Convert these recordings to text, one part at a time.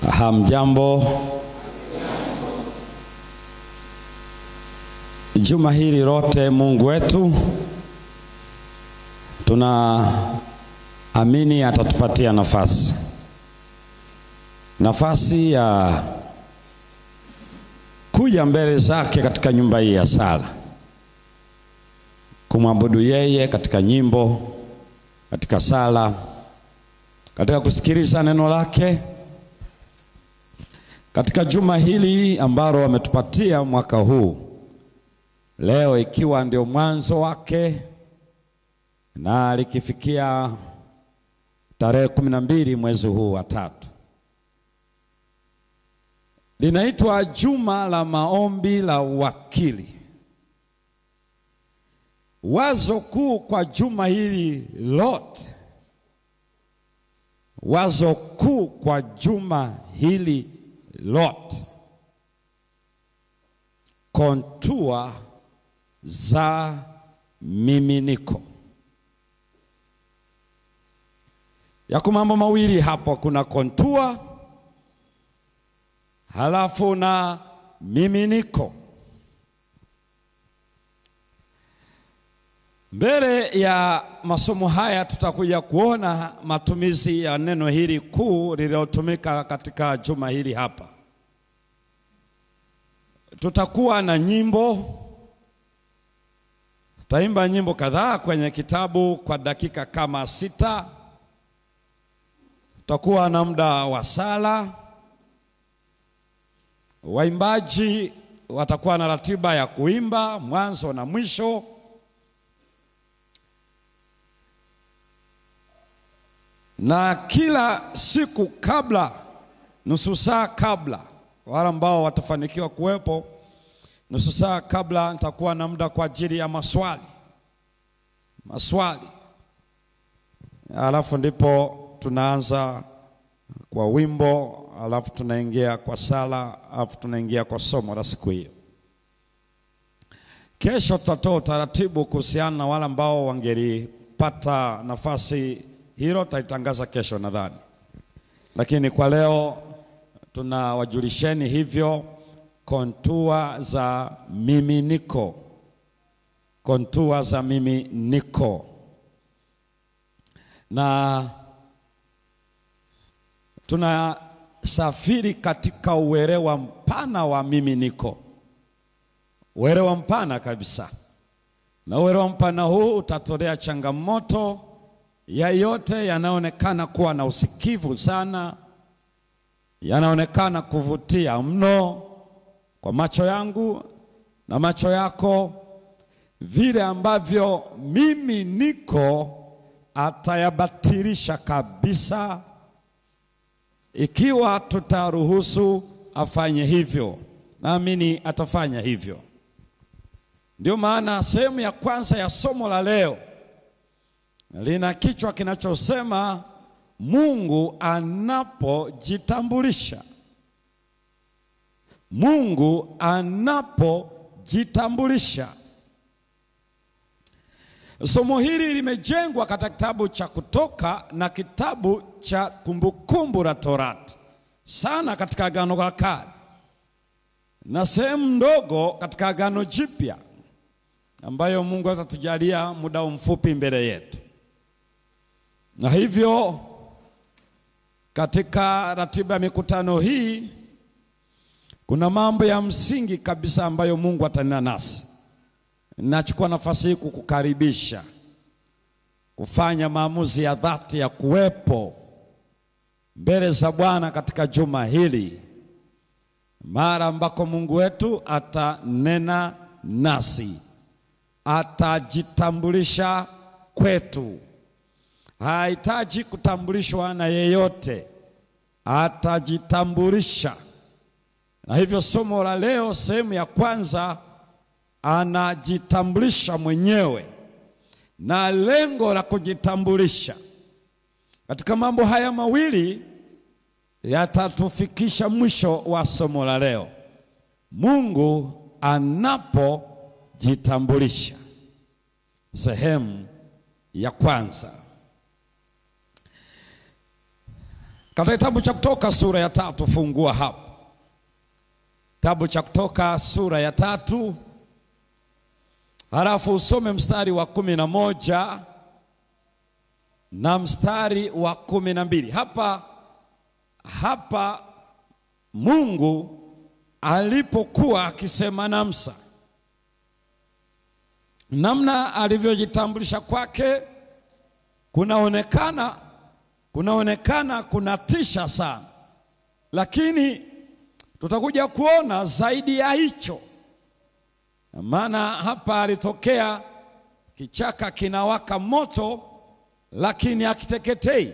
Hamjambo. Juma hili lote Mungu wetu tunaamini atatupatia nafasi, nafasi ya kuja mbele zake katika nyumba hii ya sala, kumwabudu yeye katika nyimbo, katika sala, katika kusikiliza neno lake katika juma hili ambalo ametupatia mwaka huu, leo ikiwa ndio mwanzo wake na likifikia tarehe kumi na mbili mwezi huu wa tatu, linaitwa juma la maombi la uwakili. Wazo kuu kwa juma hili lote, wazo kuu kwa juma hili lote, kontua za miminiko. Yako mambo mawili hapo, kuna kontua halafu na miminiko. Mbele ya masomo haya tutakuja kuona matumizi ya neno hili kuu lililotumika katika juma hili hapa. Tutakuwa na nyimbo, tutaimba nyimbo kadhaa kwenye kitabu kwa dakika kama sita. Tutakuwa na muda wa sala. Waimbaji watakuwa na ratiba ya kuimba mwanzo na mwisho. na kila siku kabla, nusu saa kabla, wale ambao watafanikiwa kuwepo, nusu saa kabla, nitakuwa na muda kwa ajili ya maswali maswali, alafu ndipo tunaanza kwa wimbo, alafu tunaingia kwa sala, alafu tunaingia kwa somo la siku hiyo. Kesho tutatoa utaratibu kuhusiana na wale ambao wangelipata nafasi hilo tutaitangaza kesho nadhani, lakini kwa leo tunawajulisheni hivyo kontua za miminiko, kontua za miminiko, na tunasafiri katika uelewa mpana wa miminiko, uelewa mpana kabisa, na uelewa mpana huu utatolea changamoto ya yote yanaonekana kuwa na usikivu sana, yanaonekana kuvutia mno kwa macho yangu na macho yako, vile ambavyo mimi niko atayabatilisha kabisa, ikiwa tutaruhusu afanye hivyo. Naamini atafanya hivyo. Ndio maana sehemu ya kwanza ya somo la leo lina kichwa kinachosema Mungu anapojitambulisha. Mungu anapojitambulisha. Somo hili limejengwa katika kitabu cha Kutoka na kitabu cha Kumbukumbu la Torati, sana katika Agano la Kale na sehemu ndogo katika Agano Jipya, ambayo Mungu atatujalia muda mfupi mbele yetu na hivyo katika ratiba ya mikutano hii kuna mambo ya msingi kabisa ambayo Mungu atanena nasi. Nachukua nafasi hii kukukaribisha kufanya maamuzi ya dhati ya kuwepo mbele za Bwana katika juma hili, mara ambako Mungu wetu atanena nasi, atajitambulisha kwetu hahitaji kutambulishwa na yeyote, atajitambulisha. Na hivyo somo la leo, sehemu ya kwanza, anajitambulisha mwenyewe, na lengo la kujitambulisha katika mambo haya mawili yatatufikisha mwisho wa somo la leo. Mungu anapojitambulisha, sehemu ya kwanza. Katika kitabu cha Kutoka sura ya tatu, fungua hapo. Kitabu cha Kutoka sura ya tatu, halafu usome mstari wa kumi na moja na mstari wa kumi na mbili. Hapa hapa Mungu alipokuwa akisema na Musa, namna alivyojitambulisha kwake kunaonekana kunaonekana kunatisha sana, lakini tutakuja kuona zaidi ya hicho, maana hapa alitokea kichaka kinawaka moto, lakini hakiteketei.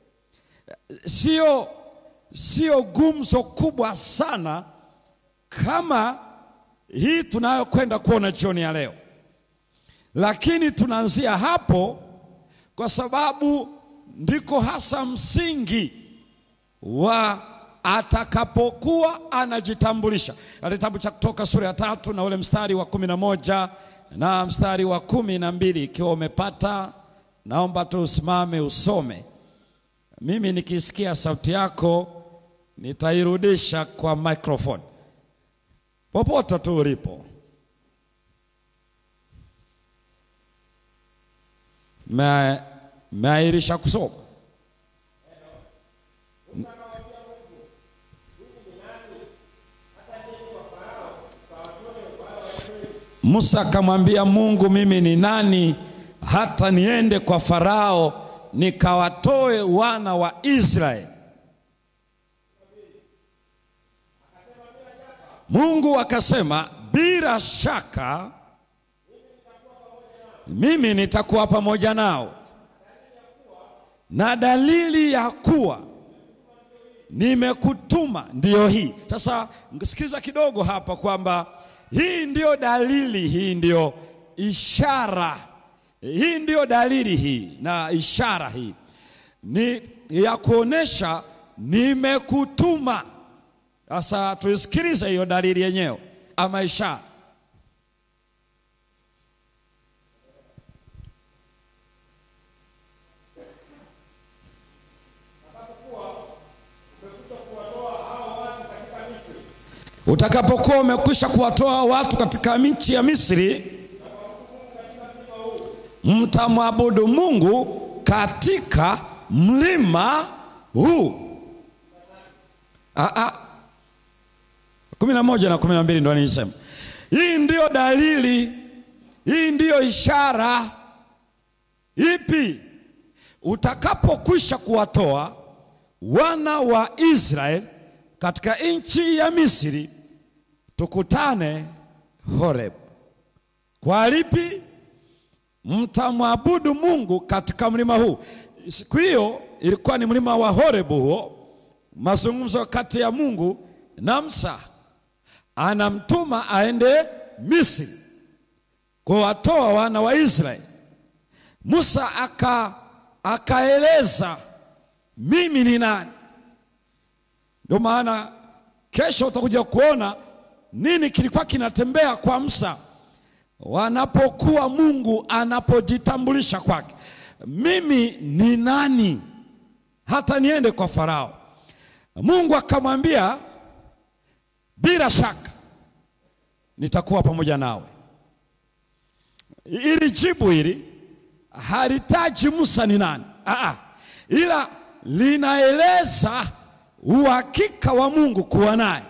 Sio sio gumzo kubwa sana kama hii tunayokwenda kuona jioni ya leo, lakini tunaanzia hapo kwa sababu ndiko hasa msingi wa atakapokuwa anajitambulisha. Kitabu cha Kutoka sura ya tatu na ule mstari wa kumi na moja na mstari wa kumi na mbili Ikiwa umepata, naomba tu usimame usome. Mimi nikisikia sauti yako nitairudisha kwa microphone popote tu ulipo. Meahirisha kusoma. Musa akamwambia Mungu, mimi ni nani hata niende kwa Farao nikawatoe wana wa Israeli? Mungu akasema, bila shaka mimi nitakuwa pamoja nao, na dalili ya kuwa nimekutuma ndiyo hii. Sasa sikiza kidogo hapa kwamba hii ndiyo dalili, hii ndiyo ishara, hii ndiyo dalili hii na ishara hii ni ya kuonesha nimekutuma. Sasa tuisikilize hiyo dalili yenyewe ama ishara. Utakapokuwa umekwisha kuwatoa watu katika nchi ya Misri, mtamwabudu Mungu katika mlima huu. Aa, kumi na moja na kumi na mbili ndo nilisema hii ndiyo dalili, hii ndiyo ishara. Ipi? Utakapokwisha kuwatoa wana wa Israeli katika nchi ya Misri, tukutane Horeb. Kwa lipi? Mtamwabudu Mungu katika mlima huu. Siku hiyo ilikuwa ni mlima wa Horebu, huo mazungumzo kati ya Mungu na Musa, anamtuma aende Misri kuwatoa wana wa Israeli. Musa aka akaeleza mimi ni nani. Ndio maana kesho utakuja kuona nini kilikuwa kinatembea kwa Musa wanapokuwa Mungu anapojitambulisha kwake, mimi ni nani hata niende kwa Farao? Mungu akamwambia bila shaka nitakuwa pamoja nawe. Ili jibu hili halitaji Musa ni nani, aa, ila linaeleza uhakika wa Mungu kuwa naye.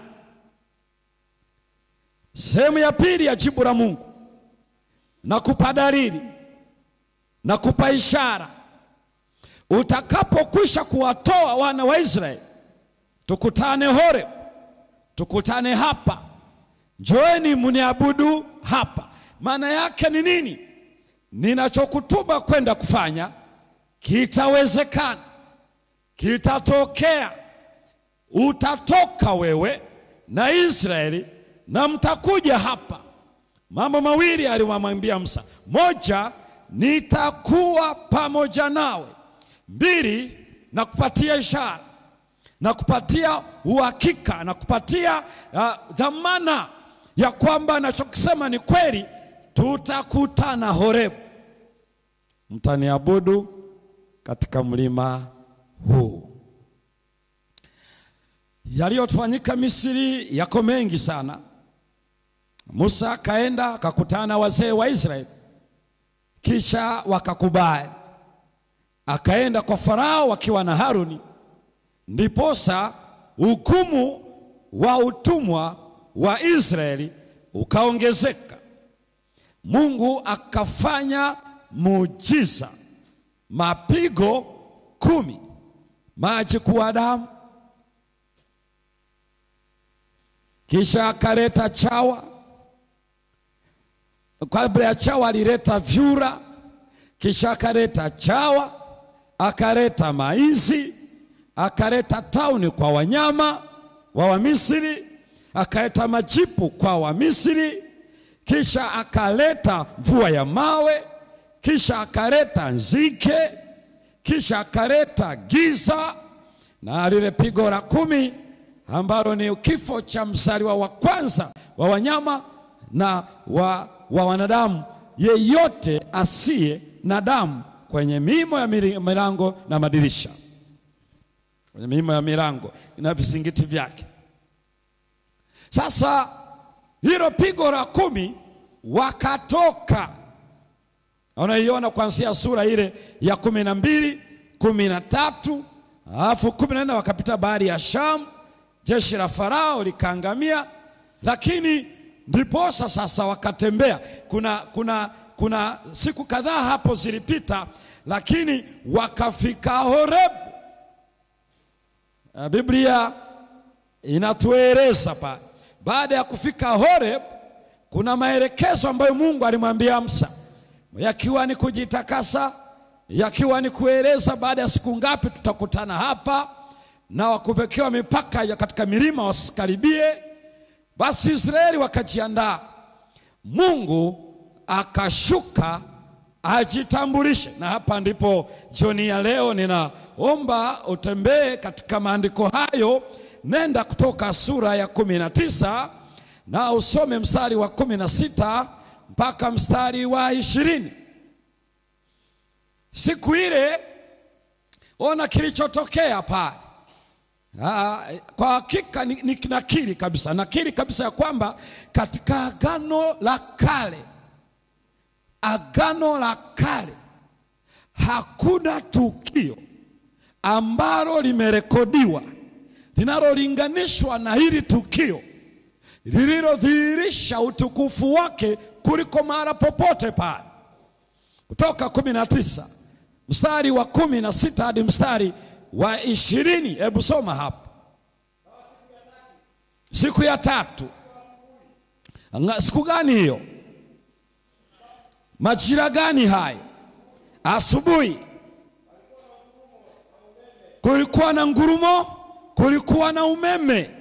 Sehemu ya pili ya jibu la Mungu na kupa dalili na kupa ishara. Utakapokwisha kuwatoa wana wa Israeli, tukutane Horeb, tukutane hapa, njoeni mniabudu hapa. Maana yake ni nini? Ninachokutuma kwenda kufanya kitawezekana, kitatokea. Utatoka wewe na Israeli na mtakuja hapa. Mambo mawili alimwambia Musa: moja, nitakuwa pamoja nawe; mbili, na kupatia ishara na kupatia uhakika na kupatia uh, dhamana ya kwamba anachokisema ni kweli. Tutakutana Horebu, mtaniabudu katika mlima huu. yaliyofanyika Misri yako mengi sana. Musa akaenda akakutana na wazee wa Israeli, kisha wakakubali. Akaenda kwa Farao wakiwa na Haruni, ndiposa hukumu wa utumwa wa Israeli ukaongezeka. Mungu akafanya muujiza, mapigo kumi, maji kuwa damu, kisha akaleta chawa. Kabla ya chawa alileta vyura, kisha akaleta chawa, akaleta maizi, akaleta tauni kwa wanyama wa Wamisri, akaleta majipu kwa Wamisri, kisha akaleta mvua ya mawe, kisha akaleta nzige, kisha akaleta giza na lile pigo la kumi ambalo ni kifo cha mzaliwa wa kwanza wa wanyama na wa, wa wanadamu, yeyote asiye na damu kwenye miimo ya milango na madirisha, kwenye miimo ya milango na vizingiti vyake. Sasa hilo pigo la kumi wakatoka, unaiona kuanzia sura ile ya kumi na mbili kumi na tatu alafu kumi na nne wakapita bahari ya Shamu, jeshi la Farao likaangamia, lakini ndiposa sasa wakatembea. Kuna, kuna, kuna siku kadhaa hapo zilipita, lakini wakafika Horebu. Biblia inatueleza pale baada ya kufika Horeb kuna maelekezo ambayo Mungu alimwambia Musa, yakiwa ni kujitakasa, yakiwa ni kueleza baada ya siku ngapi tutakutana hapa, na wakuwekewa mipaka ya katika milima wasikaribie. Basi Israeli wakajiandaa, Mungu akashuka ajitambulishe, na hapa ndipo jioni ya leo ninaomba utembee katika maandiko hayo. Nenda kutoka sura ya kumi na tisa na usome mstari wa kumi na sita mpaka mstari wa ishirini. Siku ile ona kilichotokea pale. Kwa hakika ni, ni nakiri kabisa, nakiri kabisa ya kwamba katika agano la kale, agano la kale hakuna tukio ambalo limerekodiwa linalolinganishwa na hili tukio lililodhihirisha utukufu wake kuliko mahala popote pale. Kutoka kumi na tisa mstari wa kumi na sita hadi mstari wa ishirini. Hebu soma hapo. Siku ya tatu. Siku gani hiyo? Majira gani hayo? Asubuhi. Kulikuwa na ngurumo, kulikuwa na umeme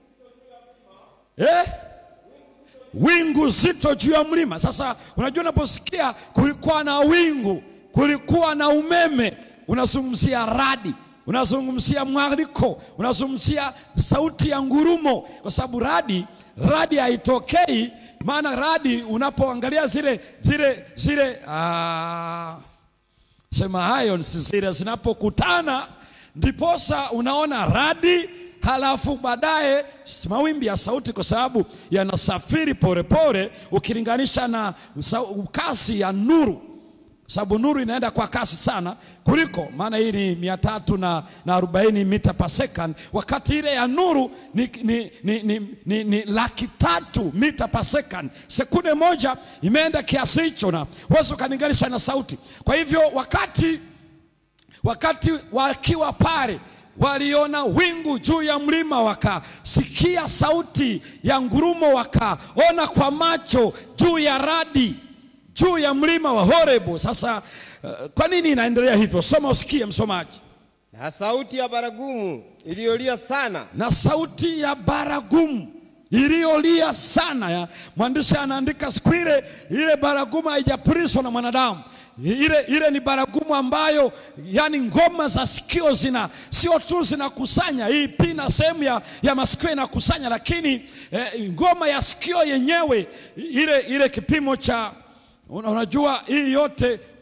eh? Wingu zito juu ya mlima. Sasa unajua, unaposikia kulikuwa na wingu, kulikuwa na umeme, unazungumzia radi, unazungumzia mwaliko, unazungumzia sauti ya ngurumo, kwa sababu radi radi haitokei. Maana radi unapoangalia zile zile zile aa, sema hayo zile zinapokutana, ndiposa unaona radi halafu baadaye mawimbi ya sauti, kwa sababu yanasafiri polepole ukilinganisha na kasi ya nuru, sababu nuru inaenda kwa kasi sana kuliko, maana hii ni mia tatu na, na arobaini mita per second, wakati ile ya nuru ni, ni, ni, ni, ni, ni laki tatu mita per second. Sekunde moja imeenda kiasi hicho, na huwezi ukalinganisha na sauti. Kwa hivyo wakati, wakati wakiwa pale waliona wingu juu ya mlima, wakasikia sauti ya ngurumo, wakaona kwa macho juu ya radi juu ya mlima wa Horebu. Sasa uh, kwa nini inaendelea hivyo? Soma usikie, msomaji. Na sauti ya baragumu iliyolia sana, Na sauti ya baragumu iliyolia sana ya mwandishi anaandika, siku ile ile baragumu haijapulizwa na mwanadamu ile, ile ni baragumu ambayo yani ngoma za sikio zina sio tu zinakusanya hii pina sehemu ya, ya masikio inakusanya, lakini eh, ngoma ya sikio yenyewe ile, ile kipimo cha unajua hii yote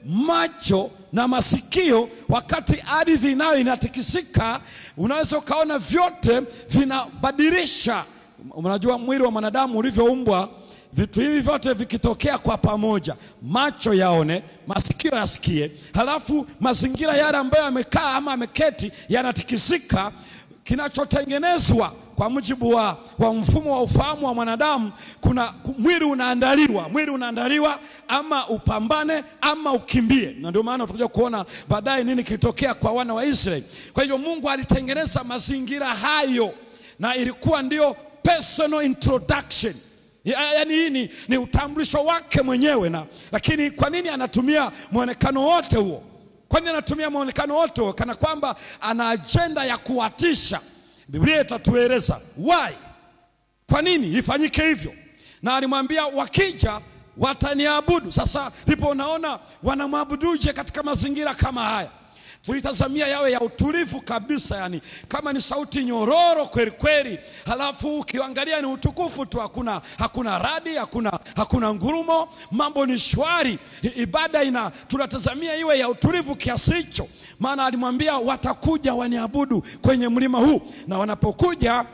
macho na masikio wakati ardhi nayo inatikisika. Unaweza ukaona vyote vinabadilisha. Unajua mwili wa mwanadamu ulivyoumbwa, vitu hivi vyote vikitokea kwa pamoja, macho yaone, masikio yasikie, halafu mazingira yale ambayo yamekaa ama ameketi yanatikisika, kinachotengenezwa kwa mujibu wa, wa mfumo wa ufahamu wa mwanadamu, kuna ku- mwili unaandaliwa, mwili unaandaliwa ama upambane ama ukimbie, na ndio maana tutakuja kuona baadaye nini kilitokea kwa wana wa Israeli. Kwa hiyo Mungu alitengeneza mazingira hayo, na ilikuwa ndio personal introduction Ya- yaani hii ni, ni utambulisho wake mwenyewe na lakini kwa nini anatumia mwonekano wote huo? Kwa nini anatumia mwonekano wote huo? Kana kwamba ana ajenda ya kuwatisha. Biblia itatueleza why, kwa nini ifanyike hivyo, na alimwambia wakija wataniabudu. Sasa ndipo unaona wanamwabuduje katika mazingira kama haya tulitazamia yawe ya utulivu kabisa, yani kama ni sauti nyororo kweli kweli, halafu ukiangalia ni utukufu tu, hakuna hakuna radi, hakuna hakuna ngurumo, mambo ni shwari. I- Ibada ina tunatazamia iwe ya utulivu kiasi hicho, maana alimwambia watakuja waniabudu kwenye mlima huu, na wanapokuja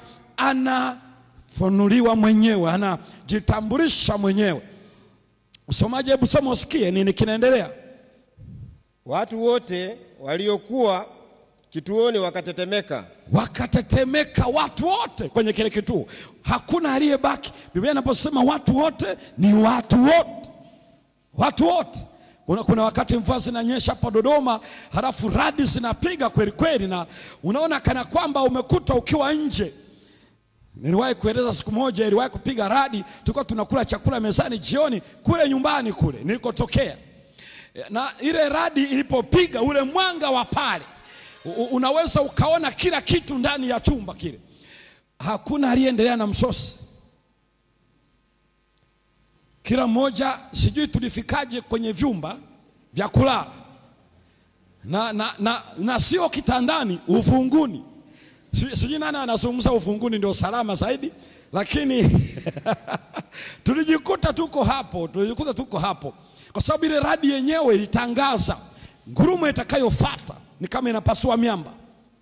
anafunuliwa mwenyewe, anajitambulisha mwenyewe. Msomaji, hebu soma usikie nini kinaendelea. Watu wote waliokuwa kituoni wakatetemeka, wakatetemeka watu wote kwenye kile kituo, hakuna aliyebaki. Biblia inaposema watu wote ni watu wote, watu wote. Kuna, kuna wakati mvua zinanyesha hapa Dodoma, halafu radi zinapiga kweli kweli, na unaona kana kwamba umekuta ukiwa nje. Niliwahi kueleza siku moja, iliwahi kupiga radi, tulikuwa tunakula chakula mezani jioni kule nyumbani kule nilikotokea na ile radi ilipopiga ule mwanga wa pale u- u- unaweza ukaona kila kitu ndani ya chumba kile. Hakuna aliyeendelea na msosi, kila mmoja sijui tulifikaje kwenye vyumba vya kulala na, na, na, na sio kitandani, uvunguni. Si- Sijui nani anazungumza uvunguni ndio salama zaidi, lakini tulijikuta tuko hapo, tulijikuta tuko hapo kwa sababu ile radi yenyewe ilitangaza ngurumo itakayofuata ni kama inapasua miamba,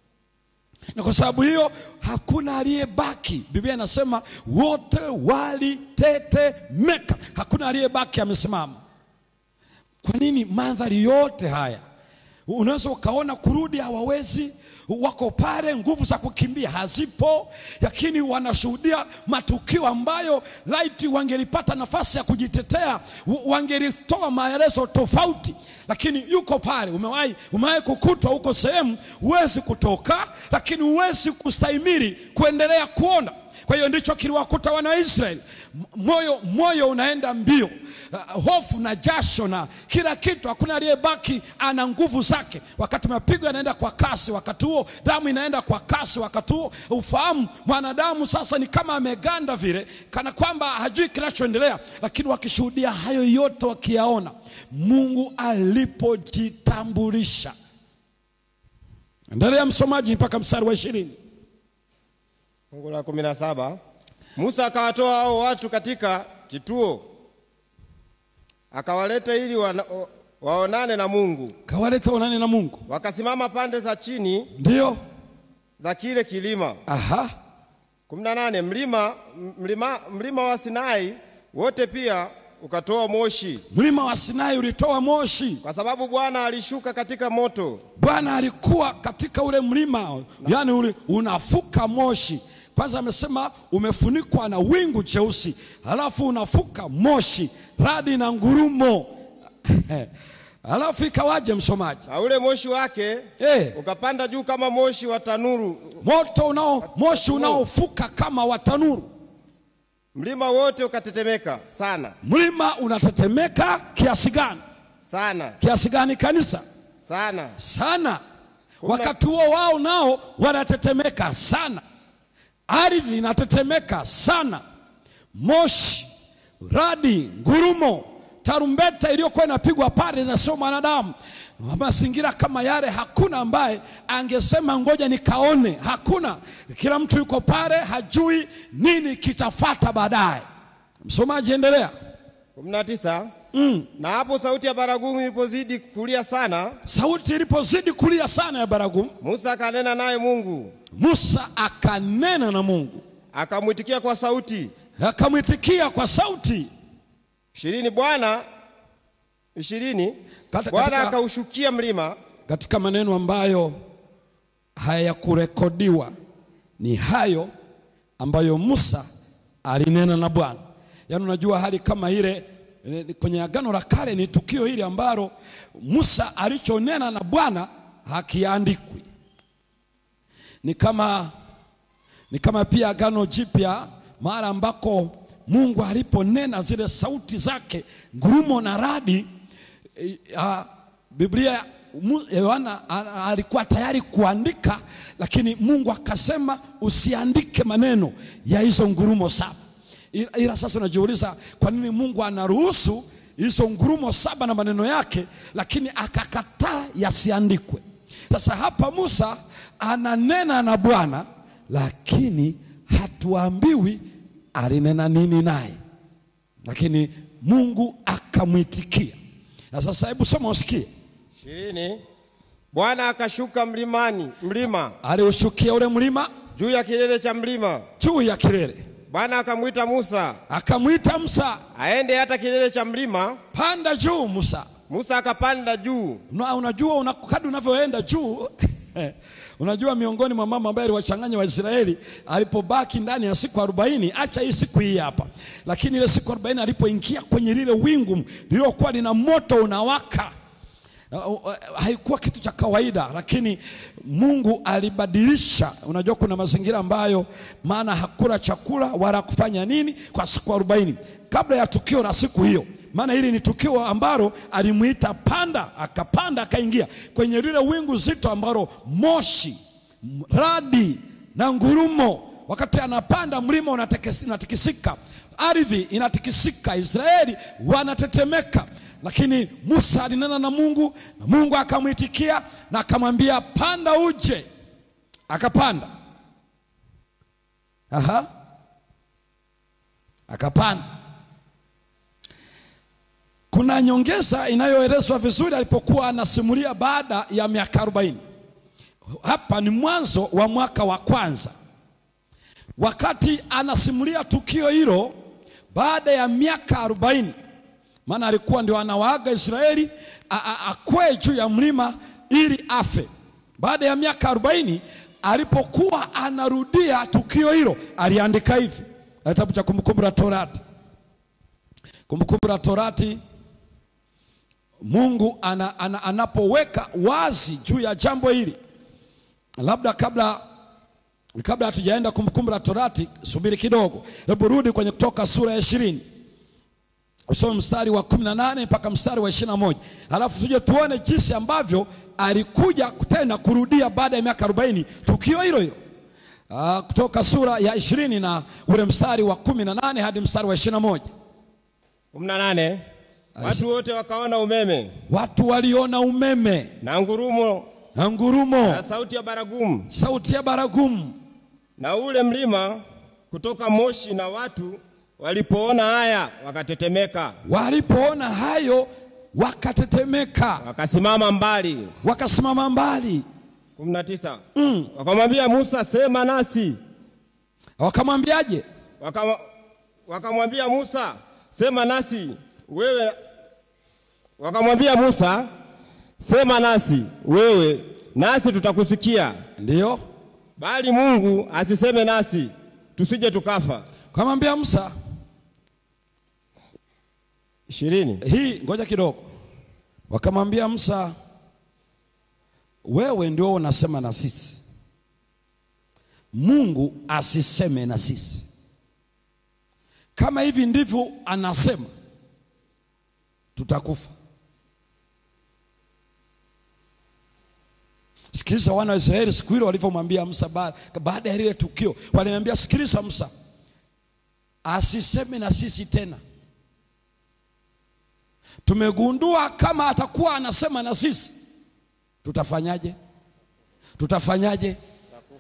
na kwa sababu hiyo hakuna aliyebaki. Biblia inasema wote walitetemeka, hakuna aliyebaki amesimama. Kwa nini mandhari yote haya? Unaweza ukaona kurudi hawawezi, wako pale, nguvu za kukimbia hazipo, lakini wanashuhudia matukio ambayo laiti wangelipata nafasi ya kujitetea w- wangelitoa maelezo tofauti, lakini yuko pale. Umewahi umewahi kukutwa huko sehemu, huwezi kutoka, lakini huwezi kustahimili kuendelea kuona. Kwa hiyo ndicho kiliwakuta wana wa Israeli, M- moyo moyo unaenda mbio uh, hofu na jasho na kila kitu, hakuna aliyebaki ana nguvu zake. Wakati mapigo yanaenda kwa kasi, wakati huo damu inaenda kwa kasi, wakati huo ufahamu mwanadamu sasa ni kama ameganda vile, kana kwamba hajui kinachoendelea, lakini wakishuhudia hayo yote, wakiyaona Mungu alipojitambulisha. Endelea msomaji mpaka mstari wa ishirini. fungu la kumi na saba. Musa akawatoa hao watu katika kituo, akawaleta ili wana, o- waonane na Mungu. Kawaleta onane na Mungu, Wakasimama pande za chini ndio za kile kilima. aha, kumi na nane. Mlima, mlima, mlima wa Sinai wote pia ukatoa moshi, mlima wa Sinai ulitoa moshi. kwa sababu Bwana alishuka katika moto. Bwana alikuwa katika ule mlima, yani ule unafuka moshi. Kwanza amesema umefunikwa na wingu jeusi, halafu unafuka moshi, radi na ngurumo. Halafu ikawaje, msomaji? Na ule moshi wake Eh, ukapanda juu kama moshi wa tanuru. moto unao moshi unaofuka kama wa tanuru. Mlima wote ukatetemeka sana Mlima unatetemeka kiasi gani? sana Kiasi gani kanisa? sana. sana. Wakati huo wao nao wanatetemeka sana, ardhi inatetemeka sana, moshi, radi, ngurumo, tarumbeta iliyokuwa inapigwa pale na sio mwanadamu. Mazingira kama yale, hakuna ambaye angesema ngoja nikaone, hakuna. Kila mtu yuko pale, hajui nini kitafata baadaye. Msomaji, endelea. kumi na tisa. mm. Na hapo sauti ya baragumu ilipozidi kulia sana, sauti ilipozidi kulia sana ya baragumu, Musa akanena naye Mungu, Musa akanena na Mungu, akamwitikia kwa sauti akamwitikia kwa sauti ishirini. Bwana ishirini, Kata- Bwana katika- akaushukia mlima katika maneno ambayo hayakurekodiwa ni hayo ambayo Musa alinena na Bwana. Yaani, unajua hali kama ile eh, kwenye Agano la Kale ni tukio hili ambalo Musa alichonena na Bwana hakiandikwi. Ni kama ni kama pia Agano Jipya mahali ambako Mungu aliponena zile sauti zake ngurumo na radi eh, ah, Biblia Mu- Yohana a- alikuwa tayari kuandika, lakini Mungu akasema usiandike maneno ya hizo ngurumo saba. Ila ila sasa unajiuliza kwa nini Mungu anaruhusu hizo ngurumo saba na maneno yake, lakini akakataa yasiandikwe. Sasa hapa Musa ananena na Bwana, lakini hatuambiwi alinena nini naye, lakini Mungu akamwitikia. Na sasa hebu soma usikie. ishirini. Bwana akashuka mlimani mlima aliushukia ule mlima juu ya kilele cha mlima. juu ya kilele, Bwana akamwita Musa akamwita Musa, aende hata kilele cha mlima. panda juu Musa. Musa akapanda juu, Na unajua una, kadri unavyoenda juu unajua miongoni mwa mama ambaye aliwachanganya Waisraeli alipobaki ndani ya siku arobaini, acha hii siku hii hapa, lakini ile siku arobaini alipoingia kwenye lile wingu lililokuwa lina moto unawaka Uh, uh, haikuwa kitu cha kawaida, lakini Mungu alibadilisha. Unajua kuna mazingira ambayo maana hakula chakula wala kufanya nini kwa siku arobaini kabla ya tukio la siku hiyo, maana hili ni tukio ambalo alimuita panda, akapanda akaingia kwenye lile wingu zito ambalo moshi, radi na ngurumo. Wakati anapanda mlima unatekes- unatikisika, ardhi inatikisika, Israeli wanatetemeka lakini Musa alinena na Mungu na Mungu akamwitikia na akamwambia panda uje. Akapanda. Aha. Akapanda. Kuna nyongeza inayoelezwa vizuri alipokuwa anasimulia baada ya miaka 40. Hapa ni mwanzo wa mwaka wa kwanza. Wakati anasimulia tukio hilo baada ya miaka 40 maana alikuwa ndio anawaaga Israeli a- a- akwee juu ya mlima ili afe. Baada ya miaka 40 alipokuwa anarudia tukio hilo, aliandika hivi kitabu cha Kumbukumbu la Torati. Kumbukumbu la Torati, Mungu ana, ana, anapoweka wazi juu ya jambo hili, labda kabla kabla hatujaenda Kumbukumbu la Torati, subiri kidogo, hebu rudi kwenye Kutoka sura ya ishirini usome mstari wa 18 mpaka mstari wa 21, halafu tuje tuone jinsi ambavyo alikuja tena kurudia baada ya miaka 40 tukio hilo hilo. Ah, Kutoka sura ya 20 na ule mstari wa 18 hadi mstari wa 21. kumi na nane. Watu wote wakaona umeme Watu waliona umeme na ngurumo na ngurumo, na sauti ya baragumu sauti ya baragumu, na ule mlima kutoka moshi, na watu walipoona haya wakatetemeka, walipoona hayo wakatetemeka, wakasimama mbali. wakasimama mbali, kumi na tisa. Wakamwambia Musa, sema nasi. wakamwambiaje? Wakama- Wakamwambia Musa, sema nasi wewe. Wakamwambia Musa, sema nasi wewe, nasi tutakusikia, Ndiyo, bali Mungu asiseme nasi, tusije tukafa. wakamwambia Musa ishirini. hii ngoja kidogo. Wakamwambia Musa, wewe ndio unasema na sisi, Mungu asiseme na sisi. Kama hivi ndivyo anasema, tutakufa. Sikiliza, wana wa Israeli siku hilo walivyomwambia Musa ba- baada ya lile tukio, walimwambia sikiliza, Musa asiseme na sisi tena tumegundua kama atakuwa anasema na sisi tutafanyaje? Tutafanyaje?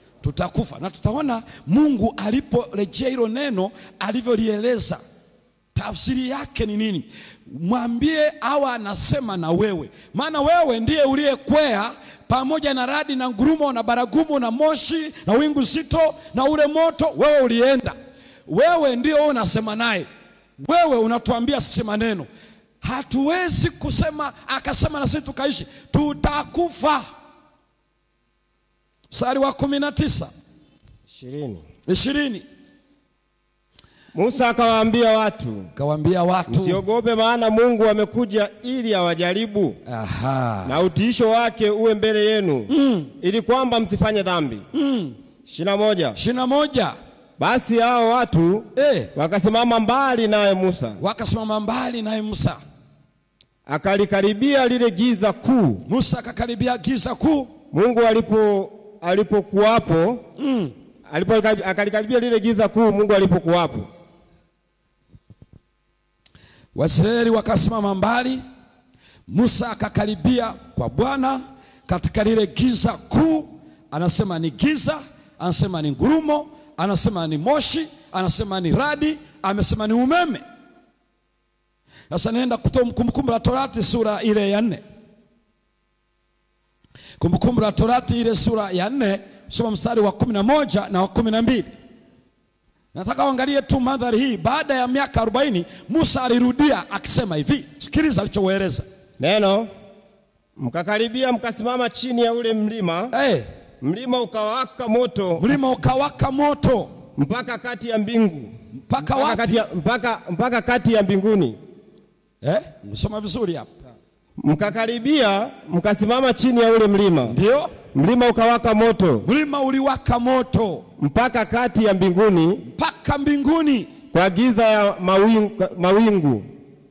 Tutakufa. Na tutaona Mungu aliporejea hilo neno alivyolieleza tafsiri yake ni nini? Mwambie awa anasema na wewe, maana wewe ndiye uliyekwea pamoja na radi na ngurumo na baragumu na moshi na wingu zito na ule moto, wewe ulienda. Wewe ndio unasema naye, wewe unatuambia sisi maneno. Hatuwezi kusema akasema na sisi tukaishi, tutakufa. Mstari wa kumi na tisa ishirini. ishirini Musa akawaambia watu, kawaambia watu msiogope, maana Mungu amekuja ili awajaribu aha, na utiisho wake uwe mbele yenu ili kwamba msifanye dhambi. ishirini na moja. ishirini na moja Basi hao watu eh, wakasimama mbali naye Musa, wakasimama mbali naye Musa. akalikaribia lile giza kuu Musa akakaribia giza kuu Mungu alipo alipokuwapo alipo akalikaribia lile giza kuu Mungu alipokuwapo. Waisraeli wakasimama mbali, Musa akakaribia kwa Bwana katika lile giza kuu. Anasema ni giza, anasema ni ngurumo, anasema ni moshi, anasema ni radi, amesema ni umeme. Sasa naenda kutoa Kumbukumbu la Torati sura ile ya nne. Kumbukumbu la Torati ile sura ya nne, soma mstari wa kumi na moja na wa kumi na mbili. Nataka uangalie tu mandhari hii. Baada ya miaka 40 Musa alirudia akisema hivi, sikiliza alichoeleza. Neno mkakaribia mkasimama chini ya ule mlima, Hey, mlima ukawaka moto mlima ukawaka moto mpaka kati ya mbingu mpaka mpaka wapi? kati ya, mpaka, mpaka kati ya mbinguni. Eh, msoma vizuri hapa. Mkakaribia mkasimama chini ya ule mlima, Ndio, mlima ukawaka moto mlima uliwaka moto mpaka kati ya mbinguni mpaka mbinguni kwa giza ya mawingu, mawingu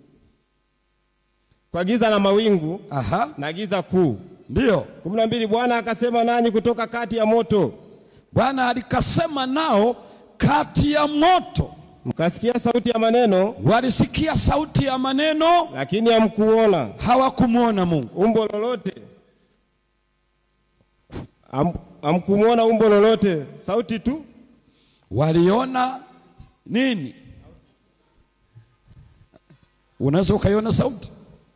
kwa giza na mawingu aha, na giza kuu. ndio kumi na mbili. Bwana akasema nanyi kutoka kati ya moto, Bwana alikasema nao kati ya moto, mkasikia sauti ya maneno, walisikia sauti ya maneno, lakini hamkuona hawakumwona Mungu. umbo lolote, Ham- hamkumwona umbo lolote, sauti tu. Waliona nini? Unaweza ukaiona sauti,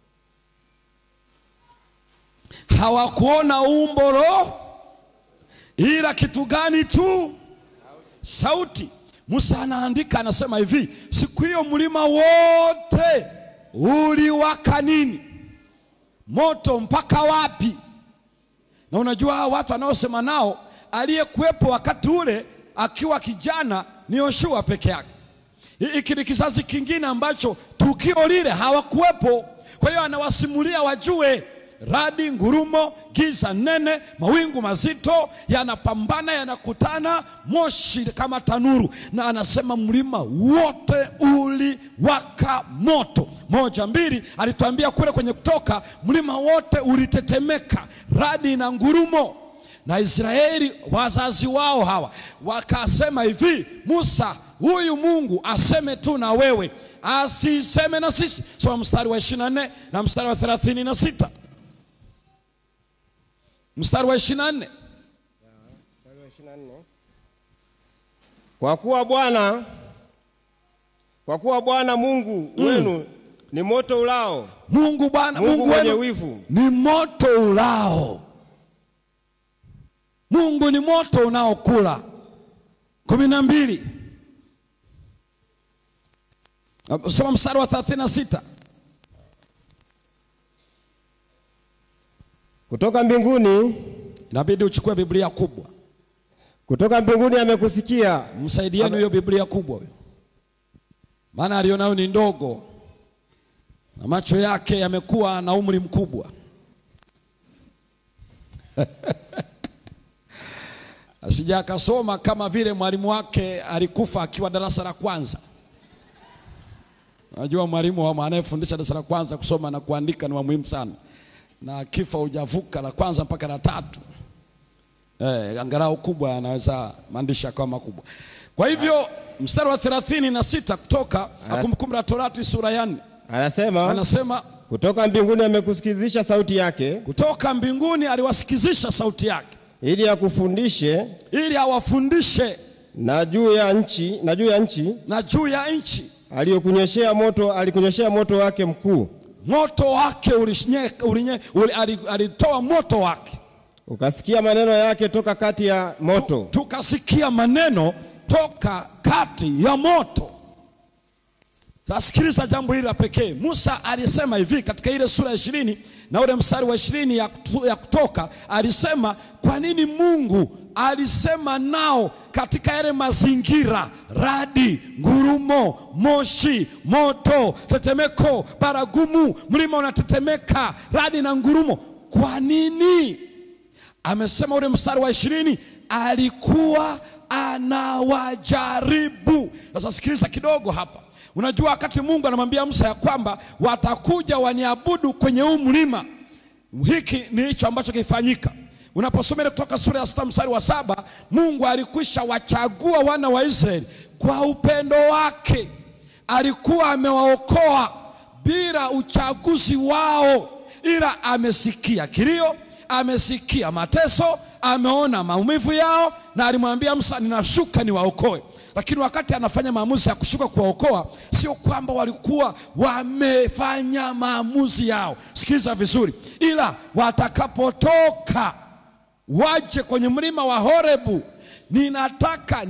hawakuona umbo lo, ila kitu gani tu? Sauti. Musa anaandika anasema hivi, siku hiyo mlima wote uliwaka nini? Moto mpaka wapi? Na unajua hao watu anaosema nao, aliyekuwepo wakati ule akiwa kijana ni Yoshua peke yake. Hiki ni kizazi kingine ambacho tukio lile hawakuwepo. Kwa hiyo anawasimulia wajue, radi, ngurumo, giza nene, mawingu mazito yanapambana, yanakutana, moshi kama tanuru, na anasema mlima wote uliwaka moto. Moja, mbili, alituambia kule kwenye Kutoka, mlima wote ulitetemeka, radi na ngurumo na Israeli wazazi wao hawa wakasema hivi, Musa, huyu Mungu aseme tu na wewe, asiseme na sisi. Soma mstari wa 24 na mstari wa 36. Mstari wa 24, Kwa kuwa Bwana kwa kuwa Bwana Mungu wenu ni moto ulao, Mungu Bwana Mungu Mungu mwenye wenu wivu, ni moto ulao. Mungu ni moto unaokula. kumi na mbili, soma mstari wa 36. kutoka mbinguni, Inabidi uchukue Biblia kubwa. kutoka mbinguni amekusikia Msaidieni hiyo Biblia kubwa huyo, maana alionayo ni ndogo na macho yake yamekuwa na umri mkubwa. Asija akasoma kama vile mwalimu wake alikufa akiwa darasa la kwanza. Najua mwalimu wa anayefundisha darasa la kwanza kusoma na kuandika ni wa muhimu sana, na akifa hujavuka la kwanza mpaka la tatu. Eh, angalau kubwa anaweza maandishi akawa makubwa. Kwa hivyo mstari wa thelathini na sita kutoka Kumbukumbu la Torati sura ya nne anasema, anasema kutoka mbinguni amekusikizisha sauti yake, kutoka mbinguni aliwasikizisha sauti yake ili akufundishe ili awafundishe na juu ya nchi na juu ya nchi na juu ya nchi aliyokunyeshea moto, alikunyeshea moto wake mkuu, moto wake ulishnye- ulinye- uli- ali- alitoa moto wake, ukasikia maneno yake toka kati ya moto. tukasikia maneno toka kati ya moto. Tasikiliza jambo hili la pekee. Musa alisema hivi katika ile sura ya ishirini na ule mstari wa ishirini ya, kutu- ya Kutoka, alisema kwa nini Mungu alisema nao katika yale mazingira, radi, ngurumo, moshi, moto, tetemeko, baragumu, mlima unatetemeka, radi na ngurumo. Kwa nini? amesema ule mstari wa ishirini alikuwa anawajaribu. Sasa sikiliza kidogo hapa. Unajua, wakati Mungu anamwambia Musa ya kwamba watakuja waniabudu kwenye huu mlima, hiki ni hicho ambacho kilifanyika. Unaposoma ile kutoka sura ya sita mstari wa saba Mungu alikwisha wachagua wana wa Israeli kwa upendo wake, alikuwa amewaokoa bila uchaguzi wao, ila amesikia kilio, amesikia mateso, ameona maumivu yao, na alimwambia Musa, ninashuka niwaokoe. Lakini wakati anafanya maamuzi ya kushuka kuwaokoa, sio kwamba walikuwa wamefanya maamuzi yao. Sikiliza vizuri, ila watakapotoka waje kwenye mlima wa Horebu, ninataka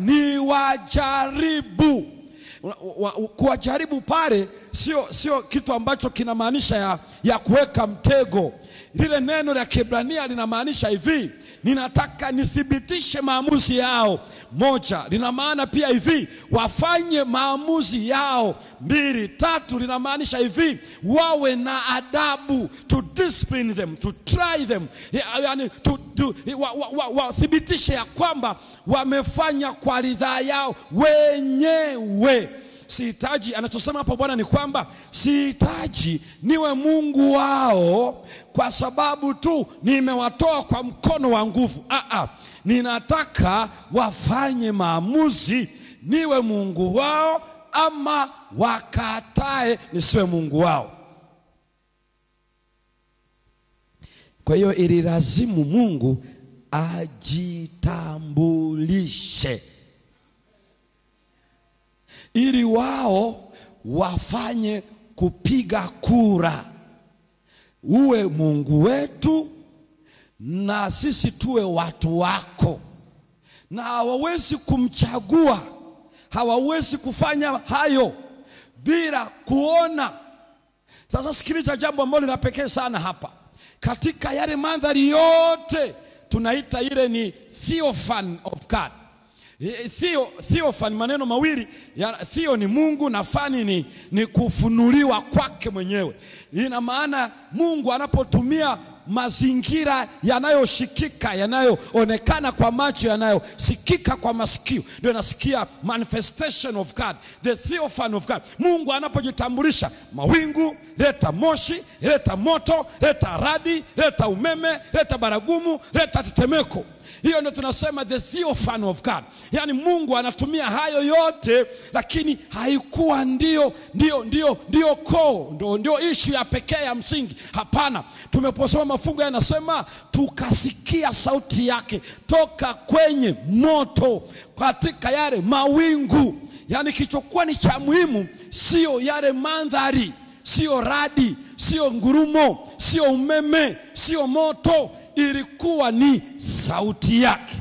niwajaribu. Wa- wa- Kuwajaribu pale sio sio kitu ambacho kinamaanisha ya, ya kuweka mtego. Lile neno la Kiebrania linamaanisha hivi, ninataka nithibitishe maamuzi yao. Moja, lina maana pia hivi, wafanye maamuzi yao. Mbili, tatu, linamaanisha hivi, wawe na adabu, to discipline them, to try them, Ya- yani to, to, wathibitishe wa, wa, wathibitishe ya kwamba wamefanya kwa ridhaa yao wenyewe. Sihitaji, anachosema hapo Bwana ni kwamba sihitaji niwe Mungu wao kwa sababu tu nimewatoa kwa mkono wa nguvu. Ah, ah. Ninataka wafanye maamuzi, niwe Mungu wao ama wakatae nisiwe Mungu wao. Kwa hiyo ililazimu Mungu ajitambulishe ili wao wafanye kupiga kura, uwe Mungu wetu na sisi tuwe watu wako. Na hawawezi kumchagua, hawawezi kufanya hayo bila kuona. Sasa sikiliza jambo ambalo lina pekee sana hapa, katika yale mandhari yote tunaita ile ni theophany of God. Eh, Theo, theophany maneno mawili ya theo ni Mungu na fani ni, ni kufunuliwa kwake mwenyewe. Ina maana Mungu anapotumia mazingira yanayoshikika yanayoonekana kwa macho yanayosikika kwa masikio, ndio nasikia manifestation of God, the theophany of God. Mungu anapojitambulisha, mawingu, leta moshi, leta moto, leta radi, leta umeme, leta baragumu, leta tetemeko. Hiyo ndio tunasema the theophany of God, yaani Mungu anatumia hayo yote, lakini haikuwa ndio ndio ndio ndio koo ndio, ndio ishu ya pekee ya msingi. Hapana, tumeposoma mafungu yanasema tukasikia sauti yake toka kwenye moto katika yale mawingu. Yaani kilichokuwa ni cha muhimu sio yale mandhari, sio radi, sio ngurumo, sio umeme, sio moto ilikuwa ni sauti yake.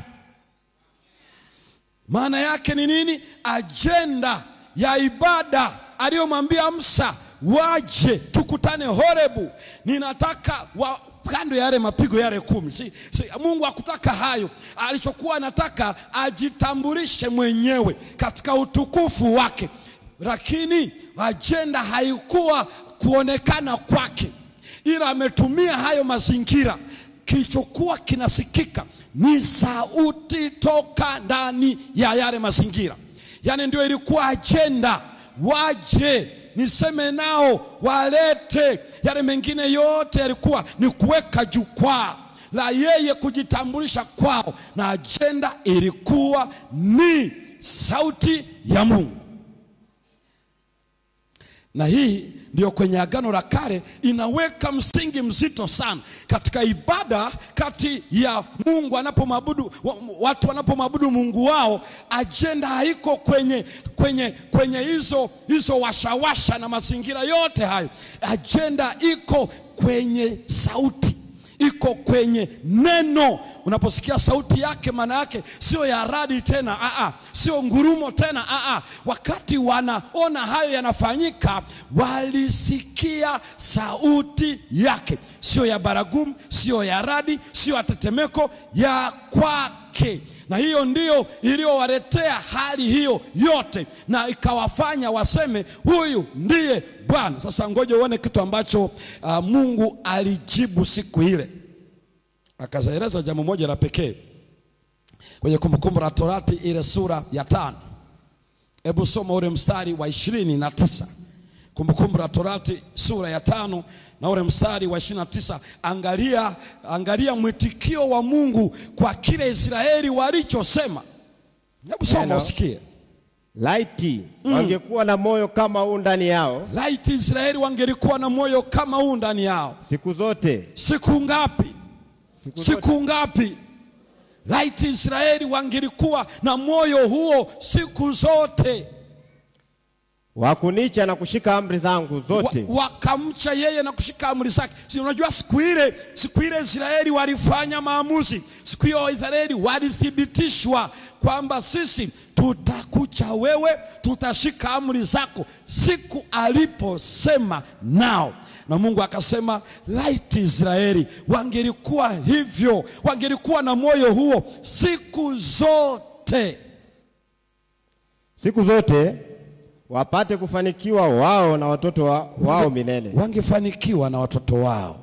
Maana yake ni nini? Ajenda ya ibada aliyomwambia Musa, waje tukutane Horebu. Ninataka wa kando ya yale mapigo yale kumi. Si, si, Mungu hakutaka hayo. Alichokuwa anataka ajitambulishe mwenyewe katika utukufu wake, lakini ajenda haikuwa kuonekana kwake, ila ametumia hayo mazingira kilichokuwa kinasikika ni sauti toka ndani ya yale mazingira, yaani ndio ilikuwa ajenda. Waje niseme nao, walete. Yale mengine yote yalikuwa ni kuweka jukwaa la yeye kujitambulisha kwao, na ajenda ilikuwa ni sauti ya Mungu. Na hii ndio kwenye Agano la Kale inaweka msingi mzito sana katika ibada kati ya Mungu anapomwabudu wa- watu wanapomwabudu Mungu wao, ajenda haiko kwenye kwenye kwenye hizo hizo washawasha na mazingira yote hayo. Ajenda iko kwenye sauti, iko kwenye neno. Unaposikia sauti yake, maana yake sio ya radi tena, aa, sio ngurumo tena, aa. Wakati wanaona hayo yanafanyika, walisikia sauti yake, sio ya baragumu, sio ya radi, sio ya tetemeko, ya kwake na hiyo ndiyo iliyowaletea hali hiyo yote na ikawafanya waseme huyu ndiye Bwana. Sasa ngoja uone kitu ambacho uh, Mungu alijibu siku ile, akaeleza jambo moja la pekee kwenye Kumbukumbu la Torati ile sura ya tano. Hebu soma ule mstari wa ishirini na tisa. Kumbukumbu la Torati sura ya tano na ule mstari wa ishirini na tisa. Angalia, angalia mwitikio wa Mungu kwa kile Israeli walichosema. Hebu soma Neno. usikie. Laiti wangekuwa na moyo kama huu ndani yao Laiti Israeli wangelikuwa na moyo kama huu ndani yao. siku zote, Siku ngapi? siku zote, Siku ngapi? Laiti Israeli wangelikuwa na moyo huo siku zote. wakunicha na kushika amri zangu zote, wa, wakamcha yeye na kushika amri zake. Si unajua siku ile, siku ile Israeli walifanya maamuzi. Siku hiyo Israeli walithibitishwa kwamba sisi tutakucha wewe, tutashika amri zako, siku aliposema nao na Mungu akasema, laiti Israeli wangelikuwa hivyo, wangelikuwa na moyo huo siku zote. siku zote wapate kufanikiwa wao na watoto wa, wao milele. wangefanikiwa na watoto wao,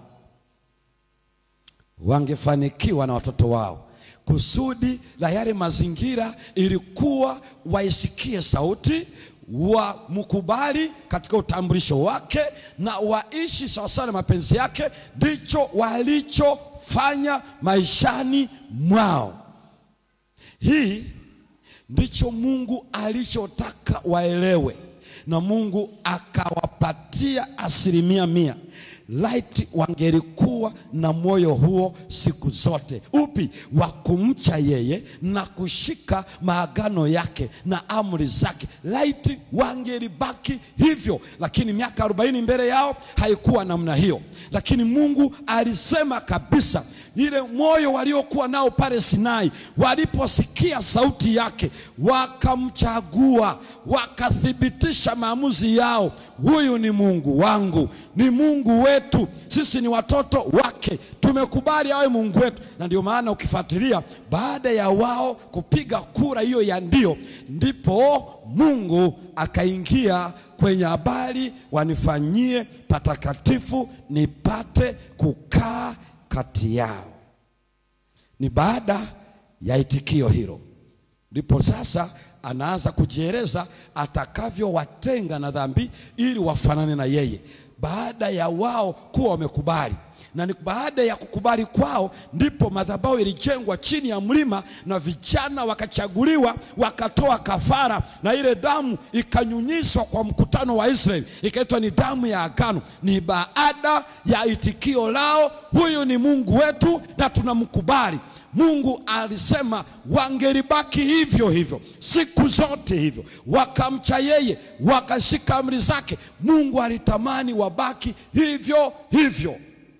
wangefanikiwa na watoto wao. Kusudi la yale mazingira ilikuwa waisikie sauti, wamkubali katika utambulisho wake na waishi sawasawa na mapenzi yake. Ndicho walichofanya maishani mwao. Hii ndicho Mungu alichotaka waelewe, na Mungu akawapatia asilimia mia. Laiti wangelikuwa na moyo huo siku zote. Upi? Wa kumcha yeye na kushika maagano yake na amri zake. Laiti wangelibaki hivyo, lakini miaka arobaini mbele yao haikuwa namna hiyo, lakini Mungu alisema kabisa ile moyo waliokuwa nao pale Sinai, waliposikia sauti yake, wakamchagua, wakathibitisha maamuzi yao, huyu ni Mungu wangu, ni Mungu wetu, sisi ni watoto wake, tumekubali awe Mungu wetu. Na ndio maana ukifuatilia, baada ya wao kupiga kura hiyo ya ndio, ndipo Mungu akaingia kwenye habari, wanifanyie patakatifu nipate kukaa kati yao. Ni baada ya itikio hilo ndipo sasa anaanza kujieleza atakavyowatenga na dhambi ili wafanane na yeye, baada ya wao kuwa wamekubali. Na ni baada ya kukubali kwao ndipo madhabahu ilijengwa chini ya mlima na vijana wakachaguliwa wakatoa kafara, na ile damu ikanyunyizwa kwa mkutano wa Israeli, ikaitwa ni damu ya agano. Ni baada ya itikio lao, huyu ni Mungu wetu na tunamkubali. Mungu alisema wangelibaki hivyo hivyo siku zote hivyo, wakamcha yeye, wakashika amri zake. Mungu alitamani wabaki hivyo hivyo.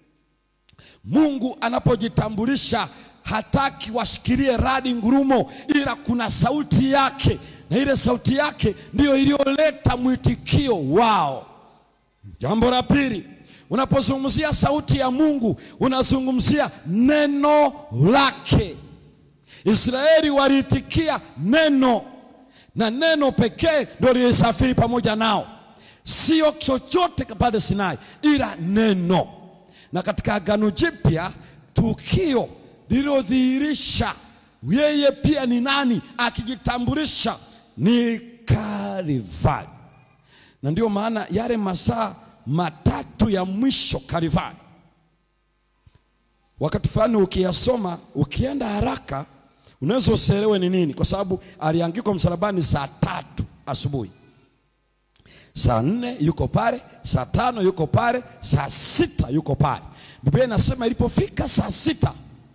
Mungu anapojitambulisha hataki washikilie radi ngurumo, ila kuna sauti yake, na ile sauti yake ndiyo iliyoleta mwitikio wao. Jambo la pili, unapozungumzia sauti ya Mungu unazungumzia neno lake. Israeli waliitikia neno, na neno pekee ndio lilisafiri pamoja nao, sio chochote pale Sinai, ila neno. Na katika Agano Jipya tukio lililodhihirisha yeye pia ni nani, akijitambulisha ni Kalvari, na ndio maana yale masaa matatu ya mwisho Kalvari, wakati fulani ukiyasoma, ukienda haraka, unaweza usielewe ni nini, kwa sababu aliangikwa msalabani saa tatu asubuhi. saa nne yuko pale, saa tano yuko pale, saa sita yuko pale. Biblia inasema ilipofika saa sita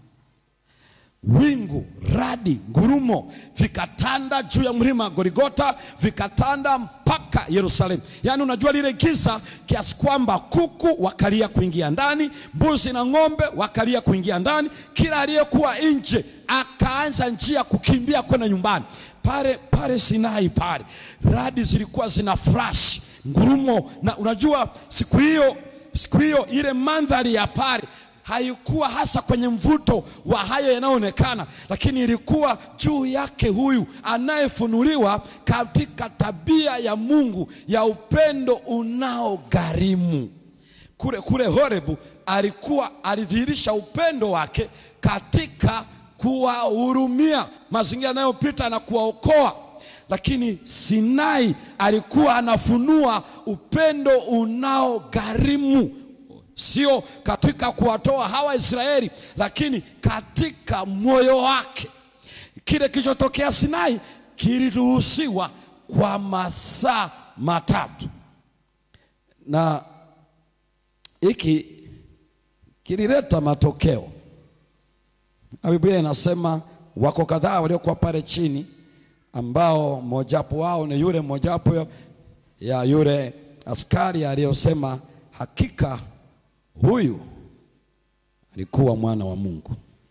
wingu, radi, ngurumo vikatanda juu ya mlima Goligota, vikatanda mpaka Yerusalemu. Yaani unajua lile giza kiasi kwamba kuku wakalia kuingia ndani, mbuzi na ng'ombe wakalia kuingia ndani, kila aliyekuwa nje akaanza njia kukimbia kwenda nyumbani. Pale pale Sinai pale radi zilikuwa zina flash ngurumo, na unajua siku hiyo siku hiyo ile mandhari ya pale haikuwa hasa kwenye mvuto wa hayo yanayoonekana, lakini ilikuwa juu yake huyu anayefunuliwa katika tabia ya Mungu ya upendo unaogharimu. Kule kule Horebu alikuwa alidhihirisha upendo wake katika kuwahurumia mazingira yanayopita na kuwaokoa, lakini Sinai alikuwa anafunua upendo unaogharimu sio katika kuwatoa hawa Israeli, lakini katika moyo wake. Kile kilichotokea Sinai kiliruhusiwa kwa masaa matatu, na hiki kilileta matokeo. Na Biblia inasema wako kadhaa waliokuwa pale chini, ambao mojawapo wao ni yule mojawapo ya yule askari aliyosema hakika huyu alikuwa mwana wa Mungu.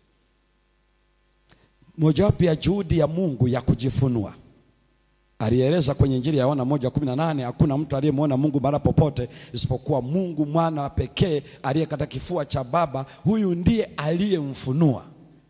Mojawapo ya juhudi ya Mungu ya kujifunua, alieleza kwenye Injili ya Yohana moja kumi na nane hakuna mtu aliyemwona Mungu mara popote isipokuwa Mungu mwana wa pekee aliye katika kifua cha Baba. Huyu ndiye aliyemfunua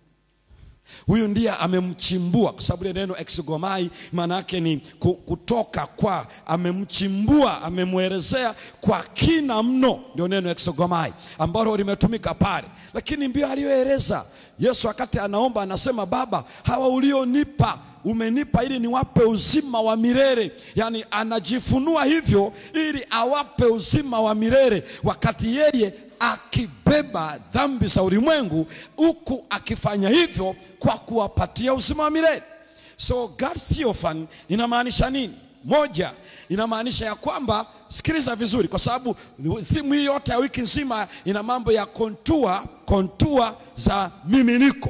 huyu ndiye amemchimbua, kwa sababu ile neno exogomai maana yake ni kutoka kwa, amemchimbua, amemwelezea kwa kina mno, ndio neno exogomai ambalo limetumika pale. Lakini ndio aliyoeleza Yesu wakati anaomba, anasema Baba, hawa ulionipa umenipa ili niwape uzima wa milele. Yaani anajifunua hivyo ili awape uzima wa milele, wakati yeye akibeba dhambi za ulimwengu, huku akifanya hivyo kwa kuwapatia uzima wa milele. So God's theophany inamaanisha nini? Moja, inamaanisha ya kwamba, sikiliza vizuri, kwa sababu thimu hii yote ya wiki nzima ina mambo ya kontua, kontua za miminiko.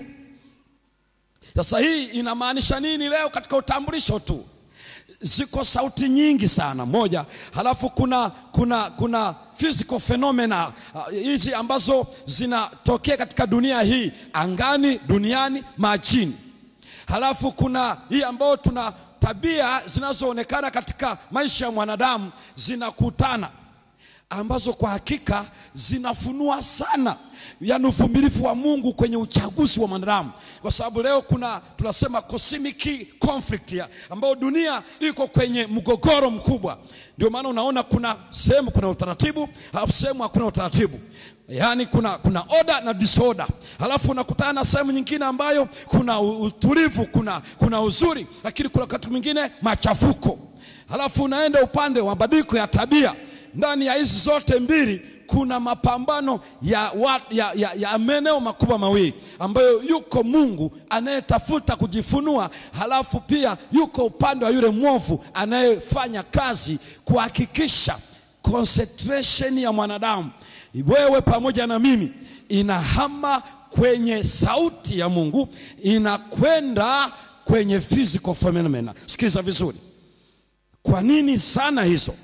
Sasa hii inamaanisha nini leo katika utambulisho tu? Ziko sauti nyingi sana moja, halafu kuna, kuna, kuna physical phenomena hizi uh, ambazo zinatokea katika dunia hii, angani, duniani, majini. Halafu kuna hii ambayo tuna tabia zinazoonekana katika maisha ya mwanadamu zinakutana, ambazo kwa hakika zinafunua sana yani uvumilivu wa Mungu kwenye uchaguzi wa mwanadamu, kwa sababu leo kuna tunasema cosmic conflict ya ambayo dunia iko kwenye mgogoro mkubwa. Ndio maana unaona kuna sehemu kuna utaratibu, halafu sehemu hakuna utaratibu. Yaani kuna, kuna order na disorder, halafu unakutana na sehemu nyingine ambayo kuna utulivu, kuna, kuna uzuri, lakini kuna wakati mwingine machafuko, halafu unaenda upande wa mabadiliko ya tabia. Ndani ya hizi zote mbili kuna mapambano ya, ya, ya, ya maeneo makubwa mawili ambayo yuko Mungu anayetafuta kujifunua, halafu pia yuko upande wa yule mwovu anayefanya kazi kuhakikisha concentration ya mwanadamu, wewe pamoja na mimi, inahama kwenye sauti ya Mungu, inakwenda kwenye physical phenomena. Sikiliza vizuri, kwa nini sana hizo?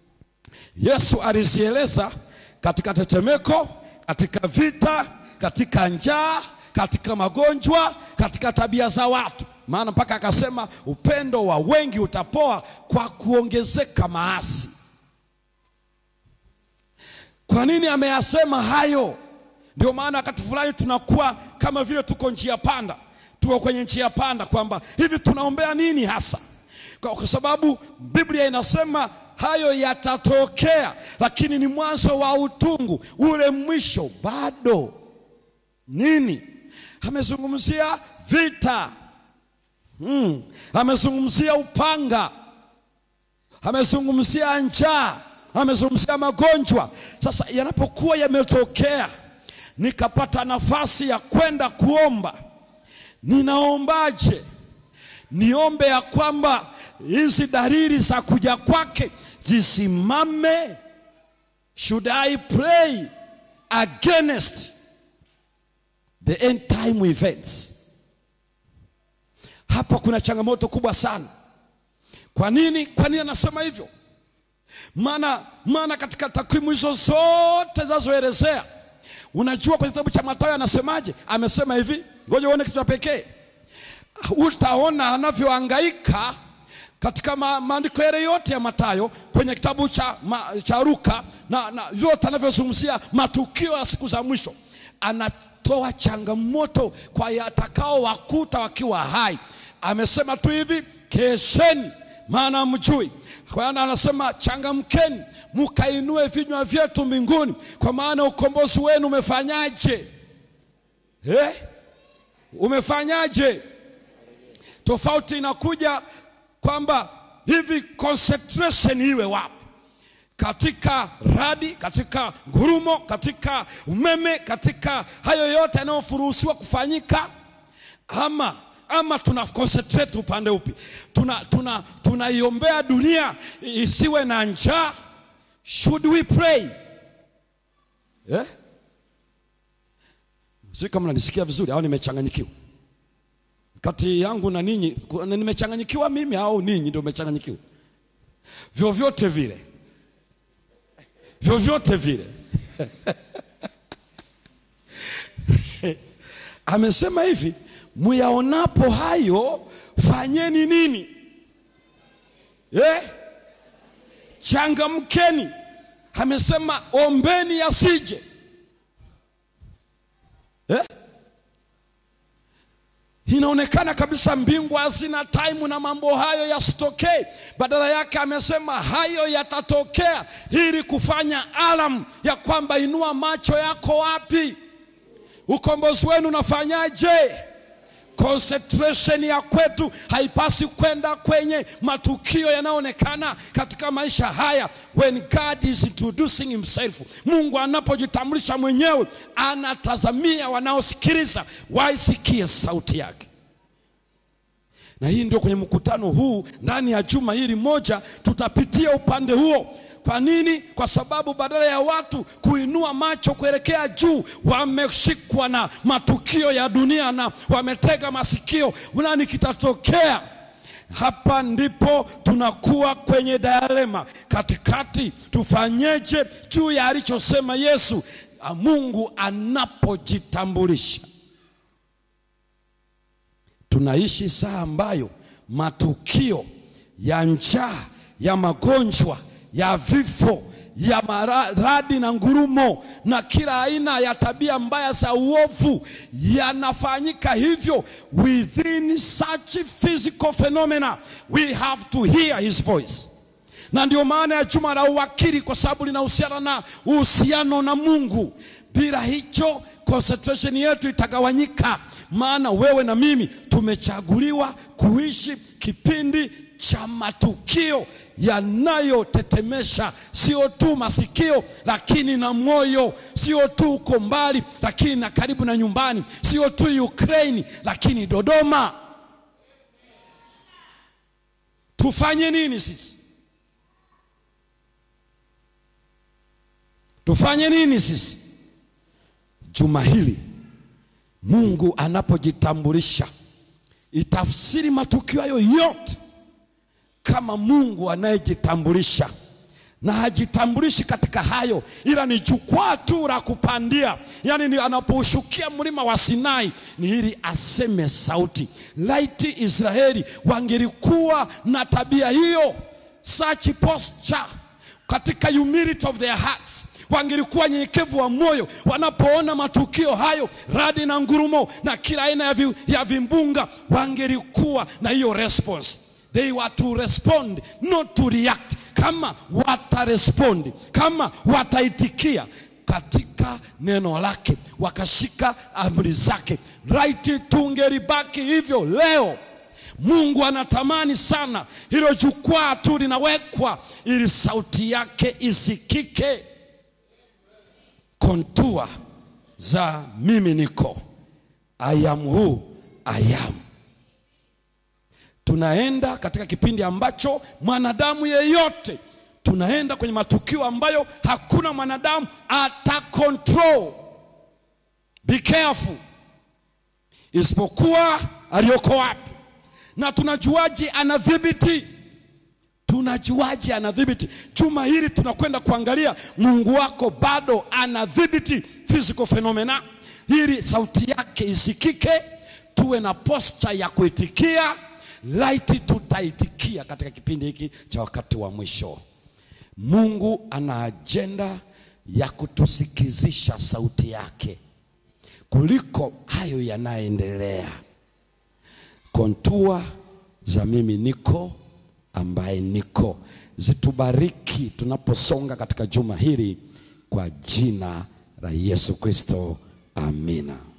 Yesu alizieleza katika tetemeko, katika vita, katika njaa, katika magonjwa, katika tabia za watu. Maana mpaka akasema upendo wa wengi utapoa kwa kuongezeka maasi. Kwa nini ameyasema hayo? Ndio maana wakati fulani tunakuwa kama vile tuko njia panda, tuko kwenye njia panda, kwamba hivi tunaombea nini hasa, kwa sababu Biblia inasema hayo yatatokea, lakini ni mwanzo wa utungu. Ule mwisho bado nini? Amezungumzia vita hmm. Amezungumzia upanga, amezungumzia njaa, amezungumzia magonjwa. Sasa yanapokuwa yametokea, nikapata nafasi ya kwenda kuomba, ninaombaje? Niombe ya kwamba hizi dalili za kuja kwake zisimame. Should I pray against the end time events? Hapa kuna changamoto kubwa sana. Kwa nini? Kwa nini anasema hivyo? Maana maana katika takwimu hizo zote zinazoelezea, unajua kwenye kitabu cha Mathayo anasemaje? Amesema hivi, ngoja uone kitu cha pekee. Utaona anavyohangaika katika ma, maandiko yale yote ya Mathayo kwenye kitabu cha, ma, cha Luka na, na yote anavyozungumzia matukio ya siku za mwisho, anatoa changamoto kwa yatakao wakuta wakiwa hai. Amesema tu hivi, kesheni maana mjui. Kwa hiyo anasema changamkeni, mkainue vinywa vyetu mbinguni, kwa maana ukombozi wenu umefanyaje? Eh? Umefanyaje? Tofauti inakuja kwamba hivi concentration iwe wapi? Katika radi, katika ngurumo, katika umeme, katika hayo yote yanayofuruhusiwa kufanyika, ama ama tuna concentrate upande upi? Tuna tuna tunaiombea dunia isiwe na njaa. Should we pray eh? Sio kama nanisikia vizuri au nimechanganyikiwa kati yangu na ninyi, nimechanganyikiwa mimi au ninyi ndio mmechanganyikiwa? Vyovyote vile, vyovyote vile amesema hivi, muyaonapo hayo fanyeni nini? Eh? Changamkeni. Amesema ombeni yasije eh? Inaonekana kabisa mbingu hazina time na mambo hayo yasitokee. Badala yake amesema hayo yatatokea ili kufanya alam ya kwamba inua macho yako wapi, ukombozi wenu unafanyaje? Concentration ya kwetu haipasi kwenda kwenye matukio yanayoonekana katika maisha haya. When God is introducing himself, Mungu anapojitambulisha mwenyewe, anatazamia wanaosikiliza waisikie sauti yake. Na hii ndio kwenye mkutano huu ndani ya juma hili moja tutapitia upande huo. Kwa nini? Kwa sababu badala ya watu kuinua macho kuelekea juu, wameshikwa na matukio ya dunia na wametega masikio, nani kitatokea? Hapa ndipo tunakuwa kwenye dilema katikati, tufanyeje juu ya alichosema Yesu, Mungu anapojitambulisha. Tunaishi saa ambayo matukio ya njaa, ya magonjwa ya vifo ya maradi na ngurumo na kila aina ya tabia mbaya za uovu yanafanyika hivyo. Within such physical phenomena we have to hear his voice, na ndio maana ya juma la uwakili, kwa sababu linahusiana na uhusiano na Mungu. Bila hicho concentration yetu itagawanyika, maana wewe na mimi tumechaguliwa kuishi kipindi cha matukio yanayotetemesha sio tu masikio lakini na moyo, sio tu uko mbali lakini na karibu na nyumbani, sio tu Ukraine lakini Dodoma. Tufanye nini sisi? Tufanye nini sisi juma hili? Mungu anapojitambulisha, itafsiri matukio hayo yote kama Mungu anayejitambulisha na hajitambulishi katika hayo, ila ni jukwaa tu la kupandia. Yaani ni anapoushukia mlima wa Sinai ni ili aseme sauti. Laiti Israeli wangelikuwa na tabia hiyo, such posture katika humility of their hearts wangelikuwa nyenyekevu wa moyo wanapoona matukio hayo, radi na ngurumo na kila aina ya, vi, ya vimbunga, wangelikuwa na hiyo response They were to respond not to react. Kama watarespond, kama wataitikia katika neno lake, wakashika amri zake, right, tungelibaki hivyo leo. Mungu anatamani sana hilo jukwaa tu linawekwa ili sauti yake isikike. Kontua za mimi niko, I am who I am. Tunaenda katika kipindi ambacho mwanadamu yeyote tunaenda kwenye matukio ambayo hakuna mwanadamu ata control. Be careful, isipokuwa aliyoko wapi. Na tunajuaje anadhibiti? Tunajuaje anadhibiti? Juma hili tunakwenda kuangalia Mungu wako bado anadhibiti physical phenomena, ili sauti yake isikike, tuwe na posture ya kuitikia. Laiti tutaitikia katika kipindi hiki cha wakati wa mwisho. Mungu ana ajenda ya kutusikizisha sauti yake kuliko hayo yanayoendelea. Kontua za mimi niko ambaye niko zitubariki tunaposonga katika juma hili kwa jina la Yesu Kristo, amina.